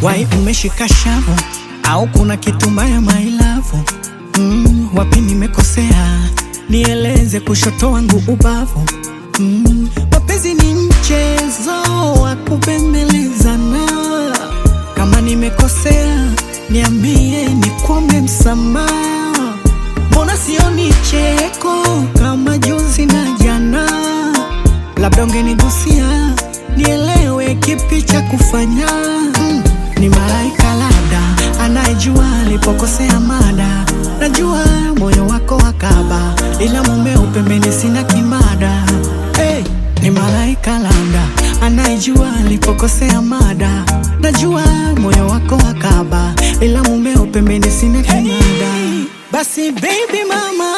wai umeshika shavu au kuna kitu mbaya mailavu mm, wapi nimekosea nieleze kushoto wangu ubavu mm, mapenzi ni mchezo wa kubembelezana kama nimekosea niambie nikuombe msamaha mbona sioni cheko kama juzi na jana labda ungenigusia nielewe kipi cha kufanya mm, ni malaika labda anayejua alipokosea mada najua moyo wako wakaba ila mumeo pembeni sina kimada hey, ni malaika labda anayejua alipokosea mada najua moyo wako wakaba ila mumeo pembeni sina kimada basi baby mama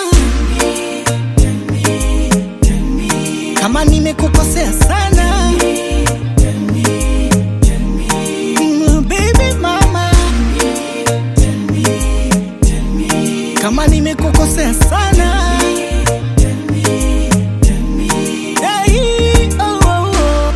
kama nimekukosea sana Mm, baby mama kama nimekukosea sana Hey, oh, oh, oh.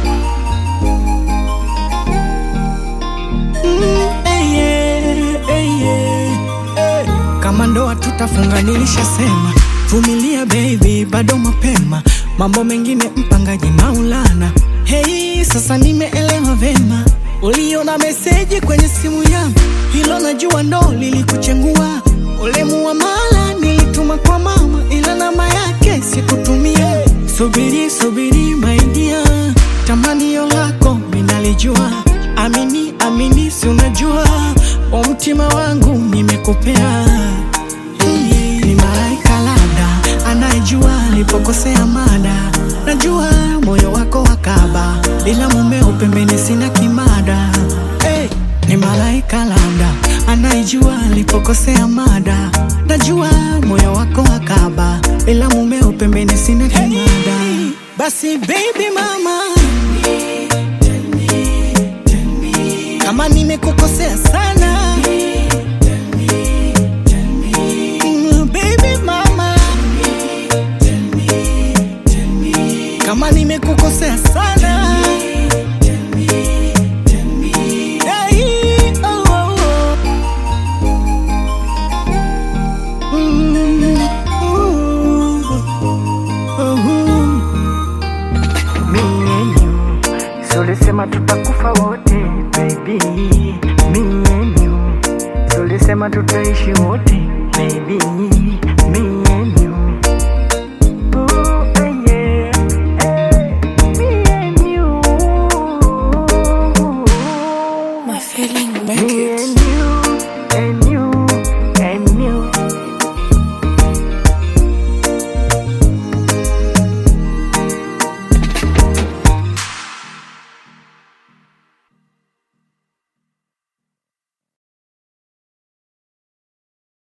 Mm, hey, yeah, hey, yeah, hey. kama ndoa tutafunga nilishasema vumilia baby bado mapema mambo mengine mpangaji maulana hei sasa nimeelewa vema uliona meseji kwenye simu yangu hilo najua ndo lilikuchengua ule muamala nilituma kwa mama ila namba yake sikutumia subiri subiri maidia tamanio lako minalijua amini amini si unajua wa mtima wangu nimekupea Hey, ni malaika labda anayejua alipokosea mada najua moyo wako wakaba ila mumeo pembeni sina kimada hey, ni malaika labda anayejua alipokosea mada najua moyo wako wakaba ila mumeo pembeni sina kimada basi baby mama kama nimekukosea sana